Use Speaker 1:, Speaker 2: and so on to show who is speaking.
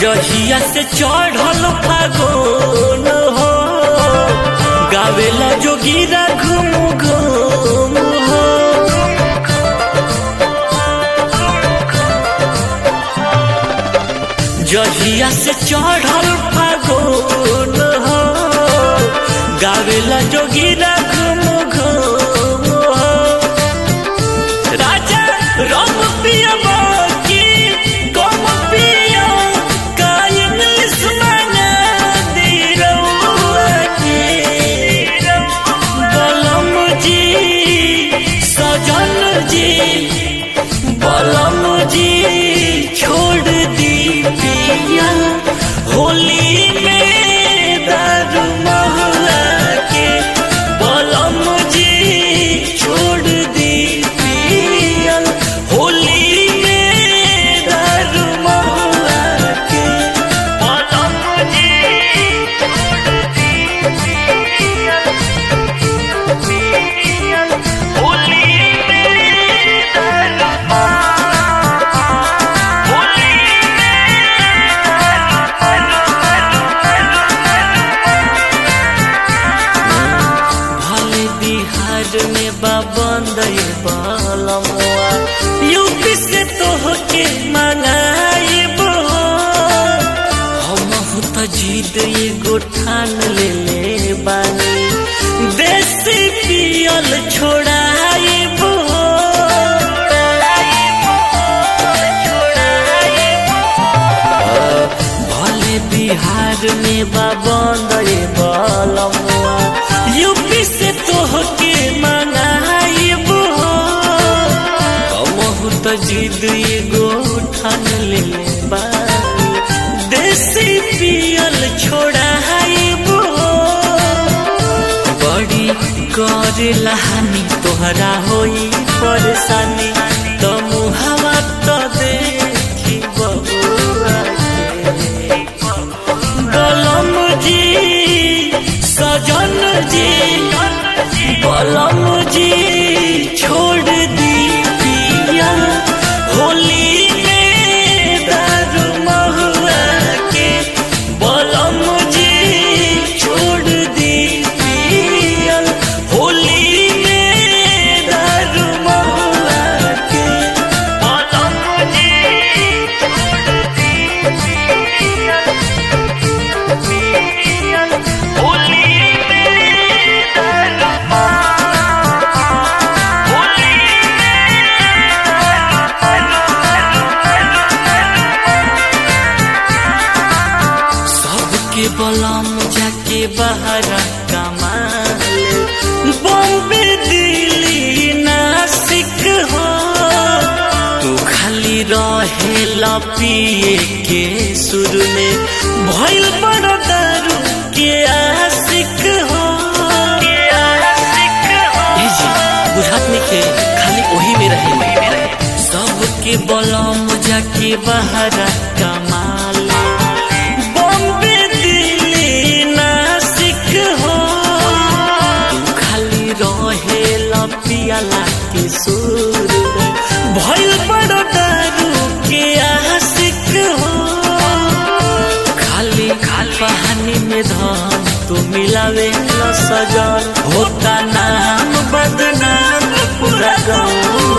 Speaker 1: जहिया से चढ़ल फागुन हो गावेला जोगीरा घूम घूम हो जहिया से चढ़ल फागुन हो गावेला जोगीरा घूम घूम हो राजा रम पिया की कम पिया का इंग्लिश मना दी रउआ के बलम जी सजन जी बलम जी छोड़ दी पिया होली में दारू महला के बलम जी छोड़ दी पिया होली में दारू महला के बलम जी छोड़ दी पिया पिया होली में दारू भले बिहार में बाबंद बलमुआ यूपी से तोहके मंगाइब हम तो जीत एगो ठान ले ले बानी देसी पियल छोड़ाइब भले बिहार में बाबंद बलमुआ यूपी से तोहके मंगाइब हमहू तो जिद एगो ठान ले ले बानी देसी पियल छोड़ाइब बड़ी करे लहानी तोहरा होई परेशानी तो मुहावा तो देखी बबुआ के। बलम जी सजन जी बलम जी छोड़ दी पिया होली में दारू महुआ के बलम जी छोड़ दी पिया होली में दारू महुआ के बलम जी छोड़ दी पिया होली में दारू होली सबके बलम जाके बाहर कमाल बॉम्बे दिल्ली नासिक हो तू खाली रहे पिए के सुर में भइल बड़ दारू के आशिक हो ए जी बुझात नइखे खाली ओही में रहे सबके बलम जाके बाहर कमाल बॉम्बे दिल्ली नासिक हो तू खाली रहे पियाला के सुर में भइल बड़ दारू के आशिक हो खाली खाली पानी में धन तू मिलावे न सजन होता नाम बदनाम पूरा गाँव